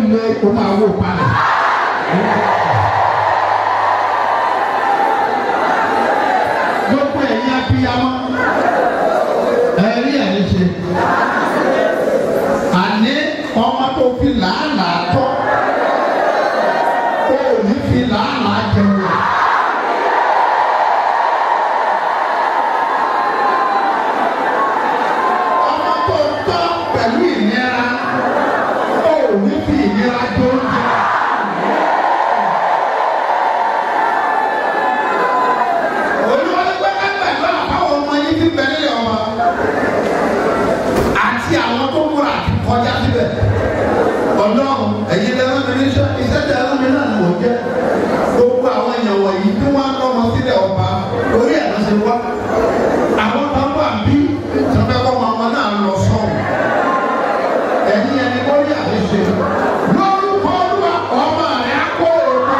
lé o máa wò palẹ̀. gbogbo ẹ̀yin abiyamọ ẹ̀rí ẹ̀rí ṣe àní ọmọ tó fi làálàá tọ́ ó ní fi làálàá jẹun rẹ̀. ọmọ tó tọ́ pẹ̀lú ìnira ó ní fi ìnira jẹ oúnjẹ. olùwọ́n pẹ́ kápẹ́ lọ́nà báwo ọmọ yín ti bẹ̀ nílẹ̀ ọmọ àti àwọn tó múra àti kọjá síbẹ̀ ọlọ́run ẹ̀yin lẹ́rọ mi níṣẹ́ iṣẹ́ tẹ ẹ̀rọ mi náà ni mò ń jẹ́ gbogbo àwọn èèyàn wọ̀nyí tí wọ́n á lọ́mọ sílẹ̀ ọba orí ẹ̀ ló ṣe wá àwọn kan wà bí sọfẹ́kọ́ ọmọ náà lọ sọ́ọ̀ ẹ̀yin ẹni wọ́n rí àṣeṣe lórúkọ olúwa ọmọ rẹ̀ á kó òkú.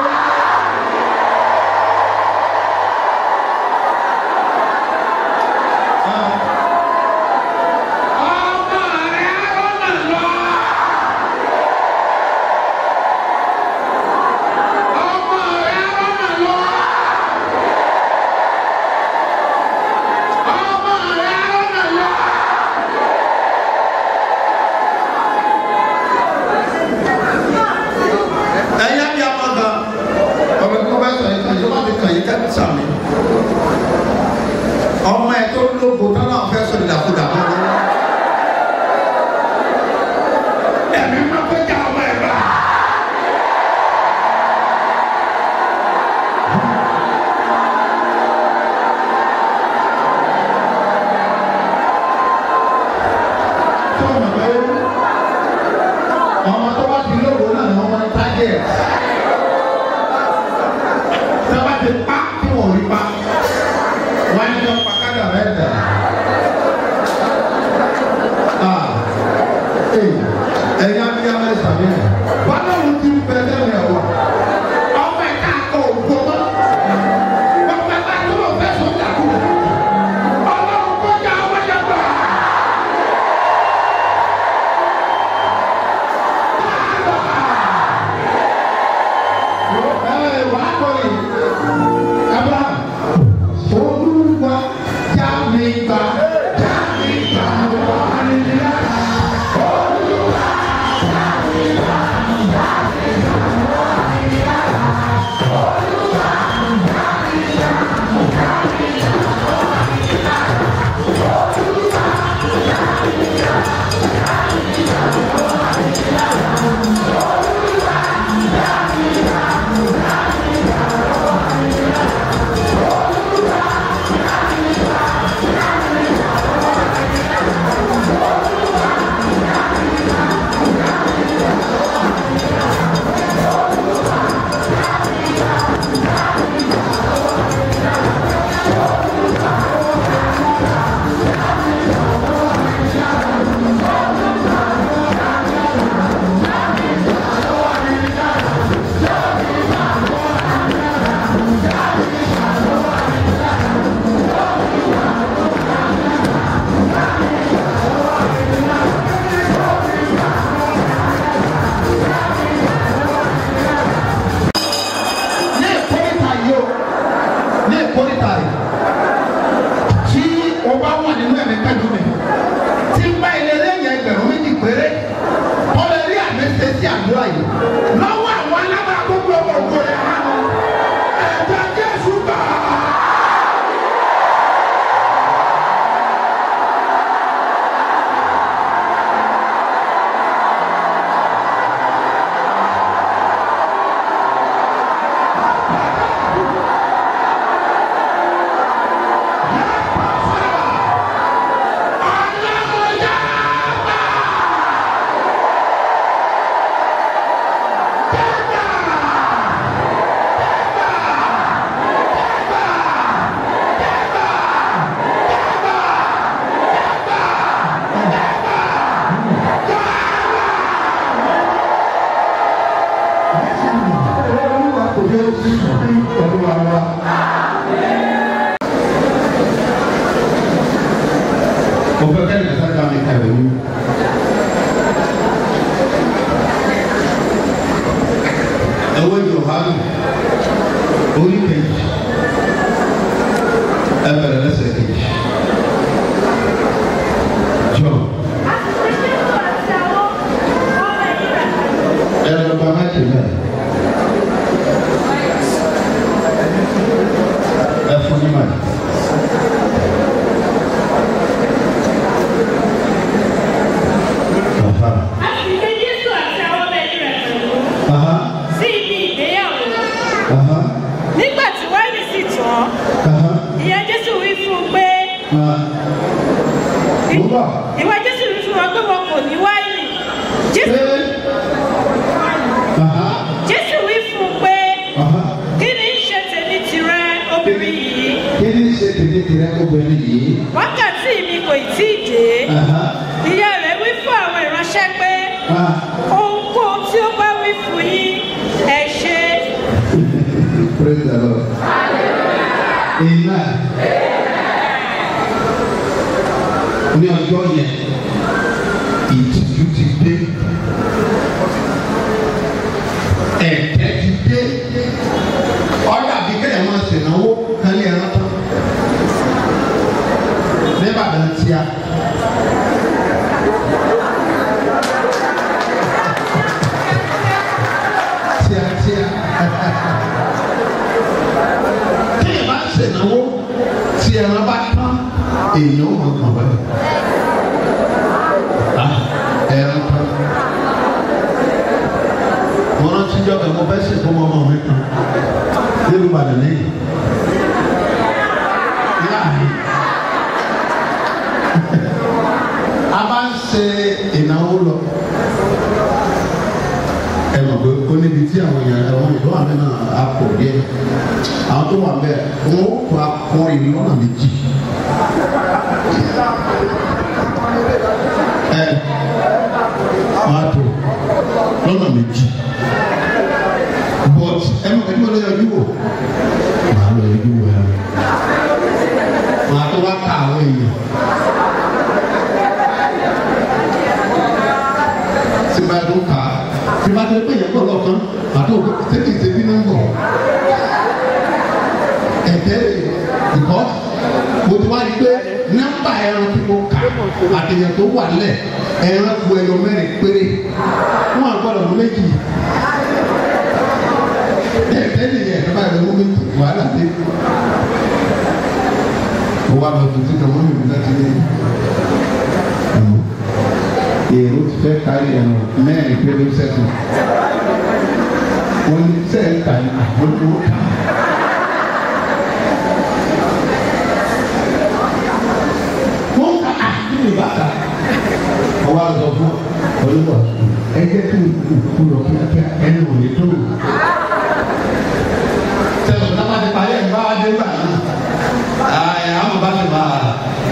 ọmọ rẹ̀ á rọ́nà lọ. ọmọ rẹ̀ á rọ́nà lọ. ọmọ rẹ̀ á rọ́nà lọ. ẹ̀yin àbí amaga ọmọ ẹ̀kọ́ bá sọ yìí kan yìí wọ́n ti kàn yín kẹ́kẹ́ sàmì ọmọ ẹ̀ tó lóko tó náà fẹ́ sọ ìdàkudà mọ́ wọn. ẹ̀mí máa fẹ́ jà ọmọ ẹ̀ bá. tó ọmọ bẹ́ẹ̀ ọmọ tó bá ti lóko náà ni wọ́n máa ń tájẹ̀ tí wọ́n bá ti pa tí wọ́n ò rí pa wọ́n á ní wọ́n pa kádà rẹ̀ dà. Ah, eh, ẹ̀yin abiyamọ ẹ̀ sàmì ẹ̀ wọ́n náà wọ́n ti bẹ̀ lẹ́nu ẹ̀ wọ̀ ọmọ ẹ̀ ká kọ́ òkú ọmọ wọ́n fẹ́ bá tó wọ́n fẹ́ sọ́jà kú ọlọ́run kọjá ọmọ yẹn gbà. Ẹ wà á kọ́ yìí. Abraham, Olúwa já mi gbà, já mi gbà wá nílá. Olúwa já mi gbà, já mi gbà wá nílá. Olúwa já mi gbà, já mi gbà wá nílá. Olúwa já mi gbà, já mi gbà wá nílá. Olúwa já mi gbà. ní ìkórìtà yìí o ní ìkórìtà yìí tí o bá wà nínú ẹ̀mí pẹ̀lú mi tí n bá ilé lẹ́yìn ẹgbẹ̀rún méjì péré o lè rí àmì ṣe sí àdúrà yìí lọ́wọ́ àwọn alábàá gbogbo ọmọ ògo rẹ̀ hàn ẹ̀jẹ̀ Jésù gbà. Mo fẹ́ kẹ́lẹ́ sáré bá mi kàwé wí. ní wáìnì jésù pé aha jésù wí fún un pé aha kí ni í ṣe tèmi tìrẹ obìnrin yìí kí ni ṣe tètè tèrè obìnrin yìí wákàtí mi kò tí ì dé aha ìyá rẹ̀ wí fún àwọn ìránṣẹ́ pé ah ohunkóhun tí ó bá wí fún yín ẹ ṣe praise the lord amen ní ọjọ́ yẹn ìtìjú ti dé ẹ̀tẹ́ ti dé ọ̀dà bí kéèyàn máa ṣènáwó kálí ẹran tán nígbàdàn tíá. tíátíá téèyàn bá ń ṣènáwó tí ẹran bá tán èèyàn ò mọ̀ kàn bẹ́ẹ̀. Ah, ẹran tán. mo rántí jọ́ bẹ́ẹ̀ mo fẹ́ sìnkú ọmọ ọmọ mi kan nílùú Ìbàdàn lẹ́yìn. Láàrin. a bá ń ṣe ìnáwó lọ ẹ mọ̀ pé ó níbi tí àwọn èèyàn àwọn ìlú àmì náà á pọ̀ díẹ̀ àwọn tó wà bẹ́ẹ̀ wọ́n ó kó akọrin lọ́nà méjì. ẹ máa tó lọ́nà méjì but ẹ mọ̀ pé kí wọ́n lọ yọjú wò máa lọ yọjú wò ẹ máa tó wá ká àwọn èèyàn. tí bá tó kà á tí bá tó pé yẹn kọ́ lọ́kàn àti òkú tẹ́kì tẹ́bí náà bọ̀. ẹ̀tẹ́ ìkọ́ mo ti wá rí pé nọ́mbà ẹran tí mo kà àtẹ̀yẹ̀ tó wà lẹ̀ ẹran ku ẹyọ mẹ́rin péré wọ́n àgbọ̀dọ̀ mú méjì. ẹ̀tẹ́ nìyẹn ẹ̀tẹ́ bá yẹ mú méjì wàhálà dé. mo wá lọ tuntun kan mọ́ mi nígbà tí ní èrò ti fẹ́ kárí ẹ̀rọ mẹ́rin pé ló sẹ́kù. wọ́n ní sẹ́ẹ̀ta ní àgbọ̀dọ̀ ká. wọ́n ká àdúgbò bàtà. ọwọ́ àgbọ̀ fún olúwa ẹgbẹ́ tó kú lọ kíákíá ẹni wò ní tó. sẹ́wọ̀n náà wọ́n ti parí ẹ̀ bá wá dé gbà náà. àyà àwọn bá ti máa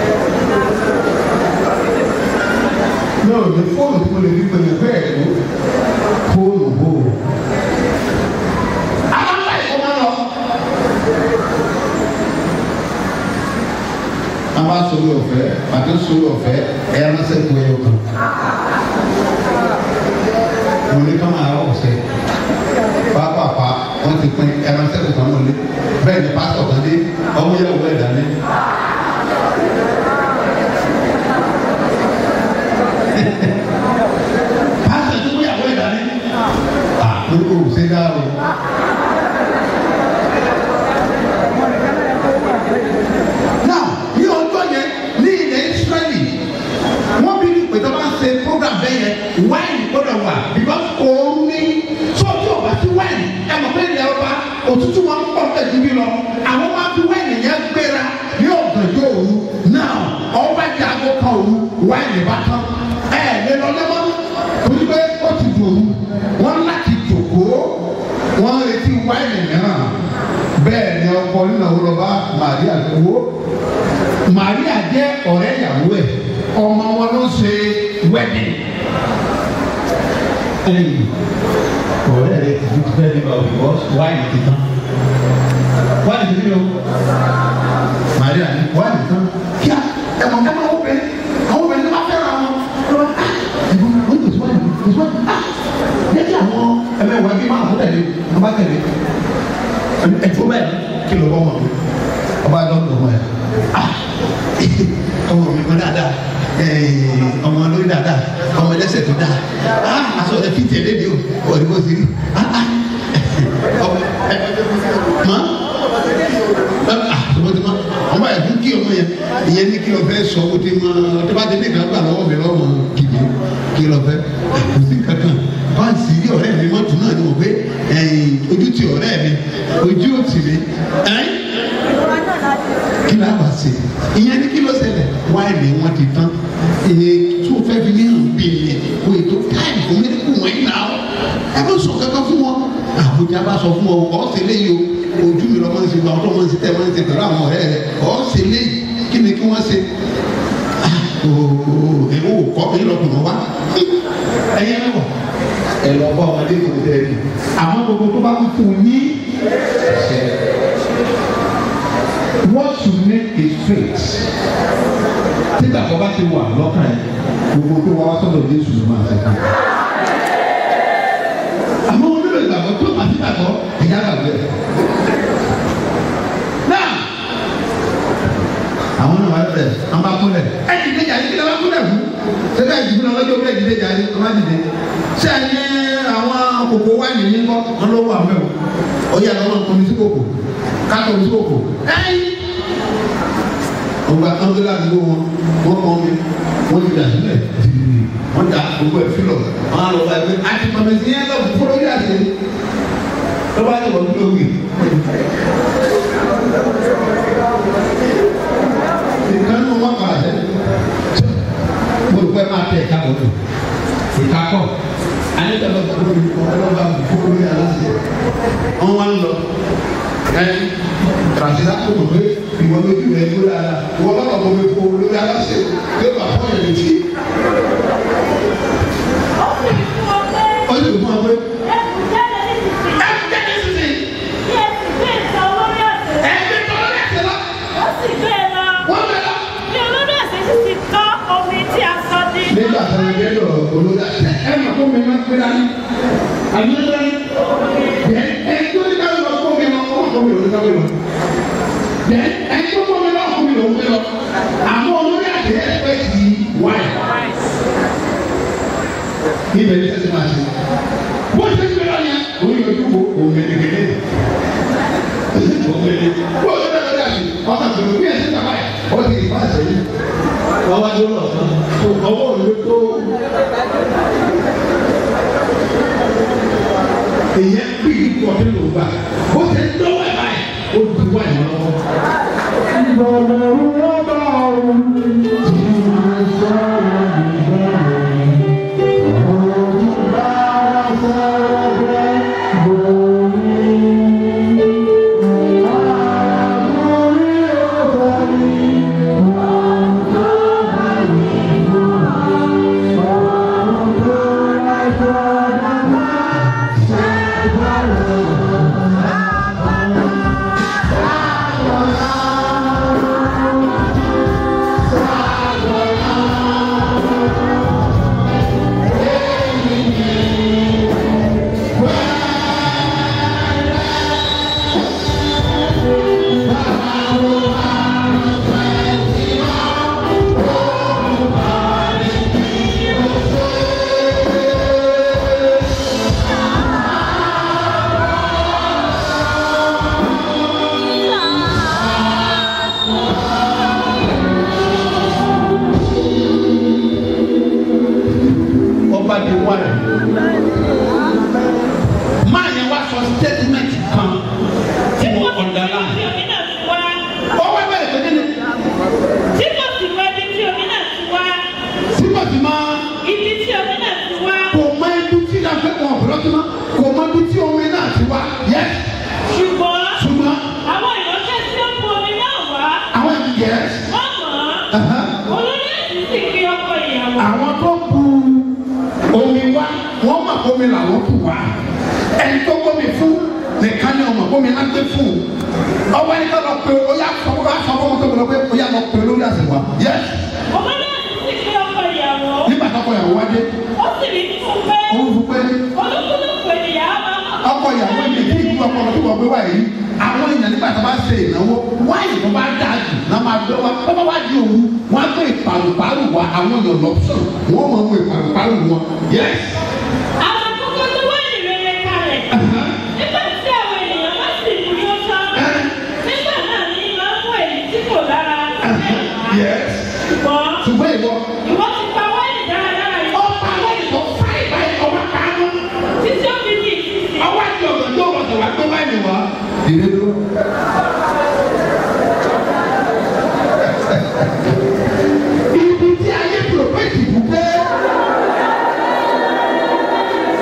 náà ní fóònù tí mo lè fi pèmí bẹ́ẹ̀ ló fóònù bò ó. àwọn bá ìkó máa lọ. a bá sori ọ̀fẹ́ àti sori ọ̀fẹ́ ẹ̀yà máa sẹ́kù ẹ̀yọ kan. mo ní ká máa ọ̀sẹ̀ pápápá wọ́n ti pín ẹ̀yà máa sẹ́kù kan wọlé bẹ́ẹ̀ ni pásítọ̀ kan dé ọmọ yẹn wọ ẹ̀dá ní. pásítọ̀ tó gbéyàwó ẹ̀dá ní. àkókò ṣe dá o. now ní ọjọ́ yẹn ní ilẹ̀ Ísírẹ́lì wọ́n bí ní pé tó bá ń ṣe program bẹ́ẹ̀ yẹn wáìnì gbọ́dọ̀ wà because òun ní sọ́jú ọ̀bá sí wáìnì ẹ mọ̀ pé ilẹ̀ ọba òtútù wọn ń pọ̀ bẹ́ẹ̀ síbí lọ àwọn máa fi wáìnì yẹn gbéra ní ọ̀gànjọ́ òru now ọba jẹ́ aago kan òru wáìnì bá tán ẹ lè lọ lẹ́mọ́ torí pé ó ti dòru wọ́n láti jòkóó wọ́n ń retí wáìnì mìíràn bẹ́ẹ̀ ni ọkọ nínú àwọn ọlọ́ba Màríà lówó Màríà jẹ́ ọ̀rẹ́ ìyàwó ẹ̀ ọmọ wọn ló ṣe wedding. ẹ̀yìn ọ̀rẹ́ rẹ̀ ti fi fẹ́ẹ́ nípa òyìnbó wáìnì ti tán wáìnì ti ní o Màríà ní wáìnì tán kíá ẹ̀mọ̀ ẹ̀mọ̀ àwọn obìnrin àwọn obìnrin tó bá fẹ́ràn wọn lọ́wọ́ ẹ̀gbọ́n wọ́n ti sọ́wọ́n ti sọ́wọ́n ah yẹ́tí àwọn ẹ̀mẹ̀wọ̀ ẹbí máa fún tẹ̀lé wọ́n bá tẹ̀lé ẹ̀fọ́ bẹ́ẹ̀ kí ló bọ́ wọn ọba dọ́kítọ̀ wọn yà ah ọmọ mi kan dáadáa ọmọ lórí dáadáa ọmọ ẹlẹ́sẹ̀ tó dáa ah aṣọ rẹ fi tẹ̀lé mi o ọ̀rẹ́ bó ti rí ah ah ọmọ ẹ mọ ah ọmọ ti mọ ọmọ yẹ fún kí ọmọ yẹn ìyẹn ní kí lọ fẹ́ sọ o ti mọ ọtí bá ti ní ìgbà gbà lọ́wọ́ mi lọ́wọ́ kìdí kí lọ fẹ́ kò sí kankan báńsì rí ọ̀rẹ́ mi mọ́tò náà ni mo gbé ojú ti ọ̀rẹ́ mi ojú ò tì mí kí ló bá ṣe ìyẹn ní kí ló ṣẹlẹ̀ wáìnì wọn ti tán èyí tó fẹ́ fi ní hàn bí ni a bá sọ fún ọ ọ̀ ṣe léyìí o ojú mi lọ́mọ ń ṣe gba ọtọ́ mọ̀ ń ṣe tẹ́ mọ̀ ń ṣe pẹ̀lú àwọn ọ̀rẹ́ rẹ ọ̀ ṣe léyìí kí ni kí wọ́n ṣe ooo èwo kọ́ mi lọ́kùnrin wa ẹ̀yẹ mẹ́wọ̀ ẹ̀ lọ bá ọmọdé kò tẹ́ ẹ̀ àmọ́ gbogbo tó bá kú fún yín what you need is faith títà kọ́ bá ti wà lọ́kàn ẹ̀ gbogbo tó wá wá sọ́dọ̀ Jésù ló máa ṣe ká àmọ́ onílò ìgbàgbọ́ tó àti ìgbàgbọ́ ìyá gbàgbé náà àwọn náà wà lẹ̀ an b'a kúnlẹ̀ ẹ dìde jà ní kí ló bá kúnlẹ̀ fún sẹ́dá ìdìbò náà lọ́jọ́ bẹ́ẹ̀ dìde jà ní ọ má dìde ṣé ẹ ní àwọn kòkó wá nìyí kọ́ wọn ló wà mẹ́wọ̀ ó yà lọ́wọ́ nǹkan sí kòkó kátó sí kòkó ẹ̀yìn ọgbà kan tó láti gbó wọn wọn kọ́ mi wọn ti dà sílẹ̀ tìrì wọn dà gbogbo ẹ̀ fílọ̀ wọn á lọ bá ẹgbẹ́ àti pàmẹ́sì yẹn lọ fọlọ́ yà sí lọ́wọ́ àti wọ́n tó wì ìkan ní wọn kọ́ àṣẹ mo rò pé máa tẹ̀ ẹ̀ka bọ̀ tó ìka kọ́ àyẹ̀tẹ̀ lọ fún mi ọlọ́ba fún mi aláṣẹ wọn wá ń lọ ẹ tàṣíṣà tó mọ̀ pé ìwọ lójú rẹ kó dáadáa ìwọ lọ́nà tó fi fún olórí aláṣẹ yóò bá fọ́ yẹn létí. ó sì fún wa pé ẹ jẹ́ ní sísè ẹ gbé tọ́lọ́ lẹ́sẹ̀ lọ wọ́n bẹ̀ lọ. nígbà tó ń gbé lọ olórí aláṣẹ ẹ mọ̀ kó mi máa ń gbé dání àbí ó dání ẹ ẹ tó ní ká lọ kó mi máa kó kó mi lórí ká mi lọ ẹ ẹ tó kó mi náà kó mi lórí lọ àmọ́ olórí àti ẹ fẹ́ ti wáyé ibẹ̀ ní sẹ́sẹ́ máa ṣe bó ṣe ń gbéra yẹn òun yóò dúró òun mẹ́lẹ́gẹ́lẹ́ òun mẹ́lẹ́ bó ṣe bẹ́ẹ̀ lọ́dọ̀ àti ọkàn tó bí ẹ̀sìn bàbá yẹn ó ti ìfà sẹ́yìn wọ́n wá dúró lọ́sàn tó ọwọ́ òun tó èyẹ bí ìkọ̀ nínú gbà bó ṣe ń dọ́wọ́ ẹ̀ báyìí ó ti wá ìmọ̀ lọ́wọ́. ọba di wáyé máa yẹn wá sọ statement kan tí mo ọ̀dàlá ọwọ́ bẹ̀rẹ̀ pé kíni sípò tí máa kò mọ ibi tí a fẹ́ wọn ọ̀pọ̀lọ́ tí máa kò mọ ibi tí omi náà ti wá yẹ Ṣùgbọ́n ṣùgbọ́n àwọn ìránṣẹ́ tí ó kú omi náà wá, àwọn ẹbí yẹ wọ́n mọ̀ ọ́. olórí ẹ̀sìn sì fi ọkọ ìyàwó. àwọn tó bu omi wá wọ́n mọ̀ omi làwọn kù wá ẹni tó gbómi fún nìkan ni ọmọ omi náà gbé fún ọwọ́ ẹni tó lọ pé ó yà sọ fún wa sọ fún ọmọ tó lọ pé ó yà lọ pé lórí àṣewà yẹ olórí ẹ̀sìn sì fi ọkọ ìyàwó. nígbà tó kọ ìyàwó wá dé ó sì rí fún pé òun fún pé olúkúlùkù ènìyàn á máa mọ̀. ọkọ ìyàwó ẹni kí ìlú ọkọ ọmọ tó wọ gbé wá yìí àwọn èèyàn nígbà tó bá ṣe ìnáwó wáyé tó bá dáa jù náà máa gbé wá tó bá wá di òru wọn á gbé ìpàlùpàlù wá àwọn èèyàn lọ́sùn wọn máa mú ìpàlùpàlù wọn yẹs. àwọn akókó tó wá ìrere kalẹ̀. nígbà tí àwọn ènìyàn bá sì mú yó tán. nígbà náà ni máa ń mú èyí tí kò lára. yẹs. ṣùgbọ́n ṣùgbọ́n ìwọ ìwọ ti pa wáìnì dáradára yìí. ọba wáyé tó fáì báyìí ọba kánú títí ó fi di ìsinsìnyí. ọwọ́ àti ọ̀gá tó wọ̀ sọ̀rọ̀ àgbẹ̀ wáyé wá. dìde dúró. ibi tí ayé pòròpétì bù pé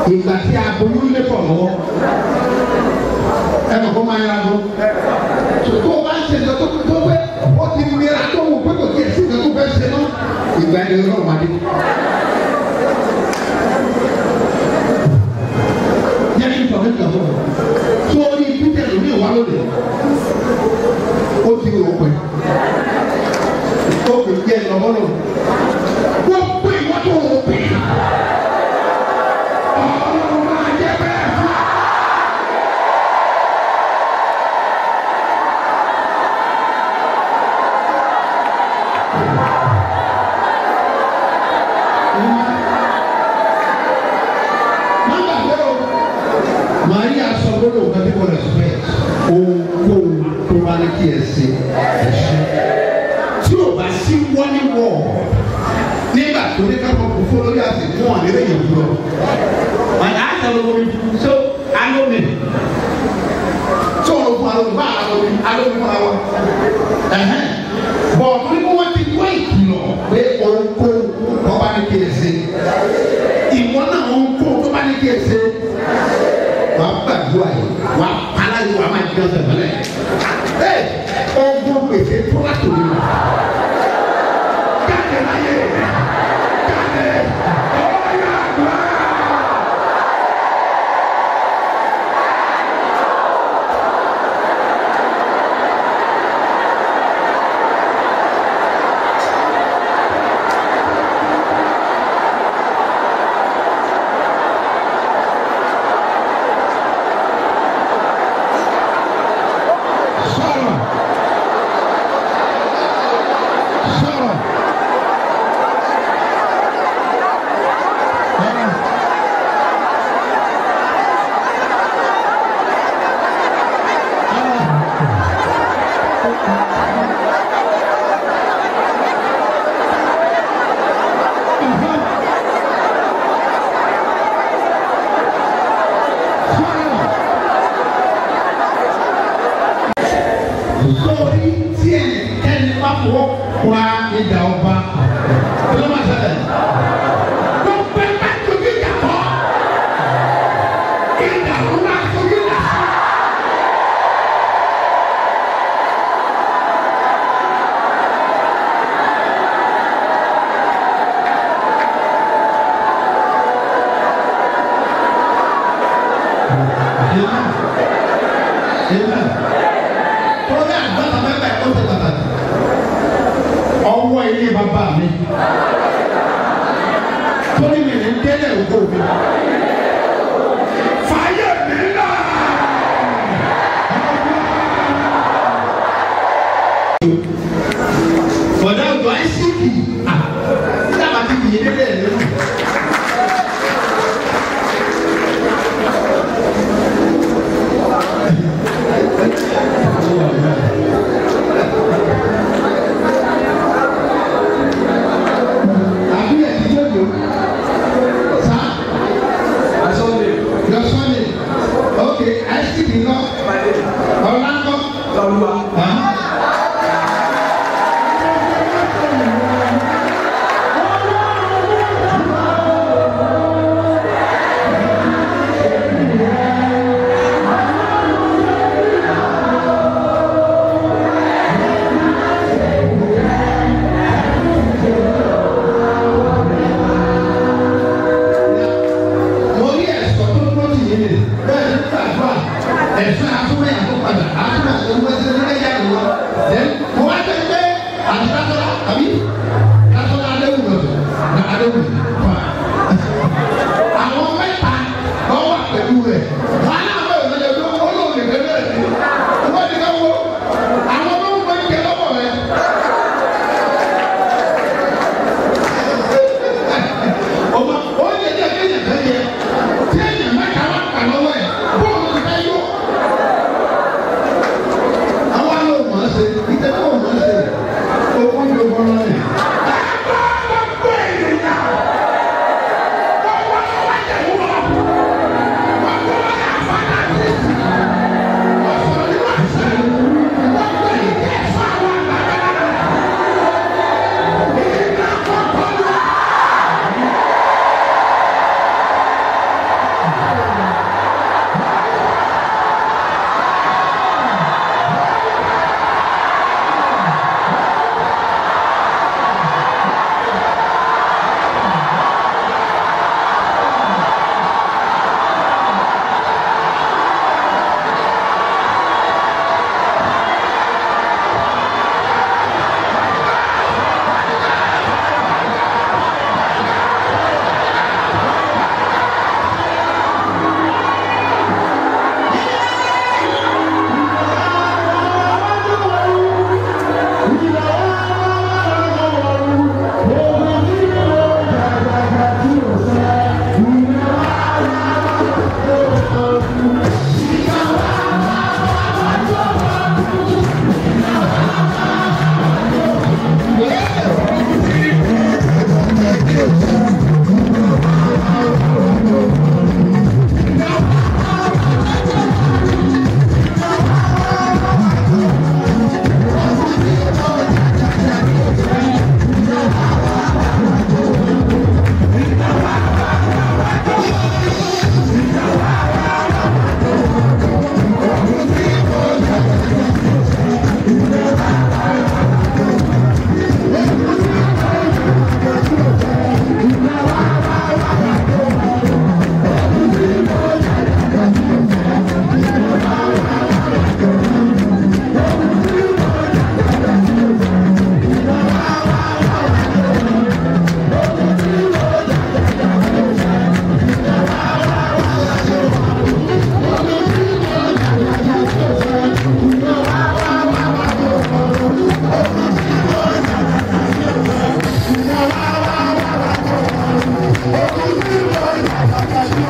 ìgbà tí aboyún lé pọ̀ lọ́wọ́ ẹ mọ̀ kó máa yára lọ tó o bá ń ṣe ìjọ tó tó pé ó ti mìíràn tó wù pé kò tiẹ̀ sí ìjọ tó fẹ́ ṣe náà ìgbà ẹni lọ́wọ́ máa dé. yẹ́n kí n sọ fún ìgbà tó tó o ní peter lómi ìwà lóde ó ti rò pé ó kò jẹ́ ìlọ́wọ́ lò wọ́n pè wọ́n tó rò pé ọ̀rọ̀ máa jẹ́ bẹ́ẹ̀ fún wa. má gbàgbé o maria sọ gbọ́dọ̀ nǹkan tí mo respect ohunkóhun tó bá ní kí ẹ ṣe ẹ ṣe tí o bá sí wọ́ní wọ̀ nígbà tó ní ká fọ́ fún lórí àti fún wọn nílé yẹn fún ọ. wọn á sọ̀rọ̀ omi so alómi tí o lọ fún alómi bá alómi alómi fún wa ẹ̀hẹ́n bọ̀ ọ̀tún ní wọ́n ti wá ìkìlọ̀ pé ohunkóhun tó bá ní kí ẹ ṣe ìwọ náà ohunkóhun tó bá ní kí ẹ ṣe wàá gbàdúrà yìí wàá pàlà yìí wàá máa di ọ̀sẹ̀ mọ́lẹ̀ ẹ ọgbọ́n gbèsè tó látò ní ma jáde láyé jáde ọ̀yà àgbà. sọ̀rọ̀ sọ̀rọ̀ ọ̀rọ̀ sọ̀rọ̀. sórí tí ẹnikẹ́ni bá fọwọ́ kura ìjà ọba ló máa ṣẹlẹ̀. gbogbo ẹ bá tóbi ìjà kọ́ ìjà ló máa tóbi ìjà. Amen. Amen torí àgbàtà mẹ́ta ẹ̀kọ́ ṣe pàtàkì ọwọ́ ilé bàbá mi torí mi ní délé ògbó mi fàyè mi náà. bọ̀dá ọ̀dọ̀ àìsíkì dábàá ti kì í délé ẹ̀ lẹ́nu. àbí ẹ̀díjọ́ yòó sá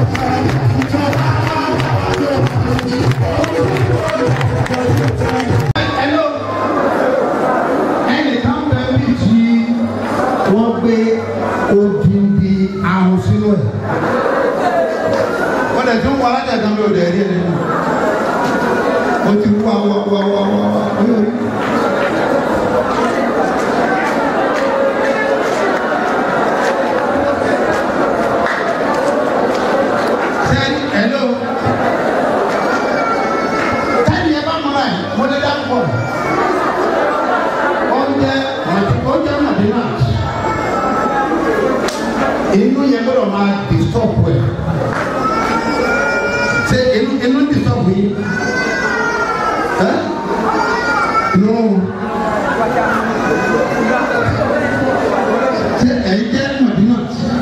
Hello. ẹnìkan bẹ bí tí wọ́n gbé odindi ahun sínú ẹ̀. wọ́n dẹ̀ tún wọ alájà kan bí o dẹ̀ rí ẹ̀ nínú. o ti wá wá wá wá wá wá oyè orí. sẹ́ni hello. sẹ́ni ẹ bá mọ̀ báyìí mo lè dá pọ̀ oúnjẹ oúnjẹ mọ̀dínà inú yẹn gbọ́dọ̀ máa disturb ẹ̀ ṣe inú inú disturb yìí ẹ́ nù ṣe ẹ̀yin jẹ́ mọ̀dínà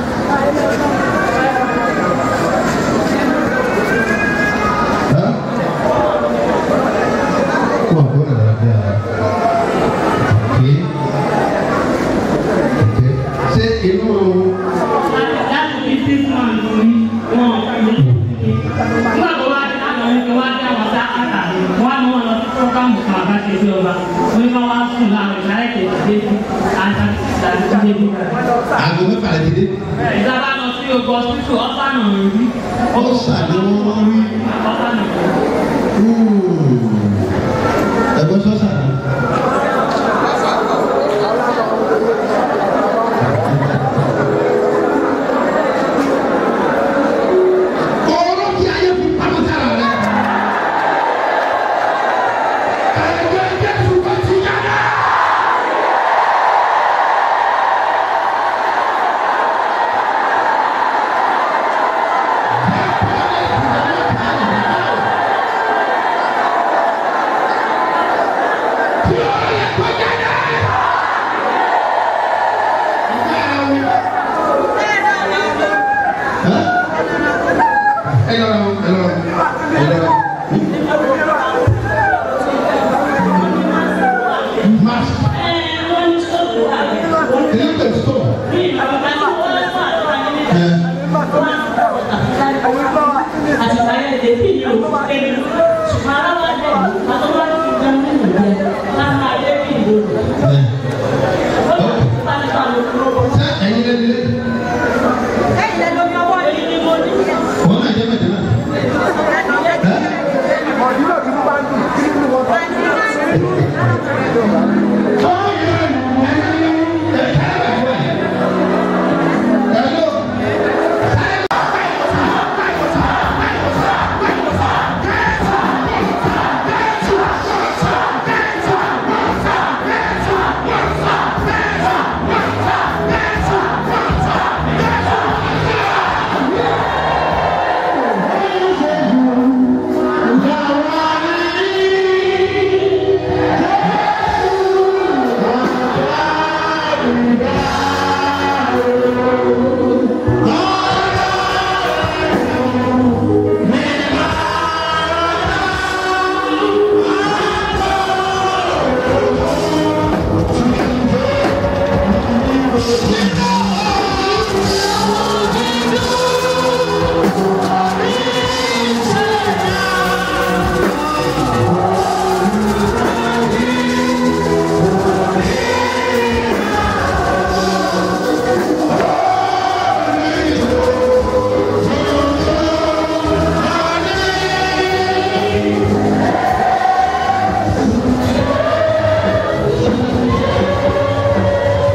ẹ́ wọ́n gbọ́dọ̀ dáadáa. Okay. Okay. Ṣé inú láti fi six months ní wọn ọ̀sán ní nígbà tó wá dé láti ọ̀hún tó wá dé àwọn sákàtà wọn ni wọn lọ sí fúrógámù kan àbáṣe sí ọba wọn ní wọn wá sùn láwọn ìsàlẹ̀ tètè dé sí àṣà ìsàlẹ̀ tó débi. aago mẹ́fà lè dìde? ìjọba lọ sí ogun ọsítù ọ̀sán ọ̀hún rí Ọ̀sà ni wọ́n rí. ọ̀sán ọ̀hún. Ẹ̀gbọ́n sọ́sà ni. Ọ̀rọ̀ tí ayé fi pamọ́ sára rẹ̀. Ẹ̀jẹ̀ Jésù bá ti yára.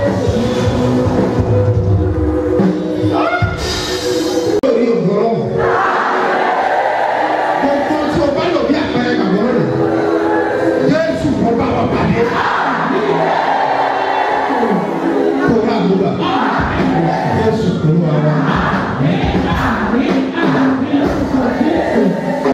lórí ògbóró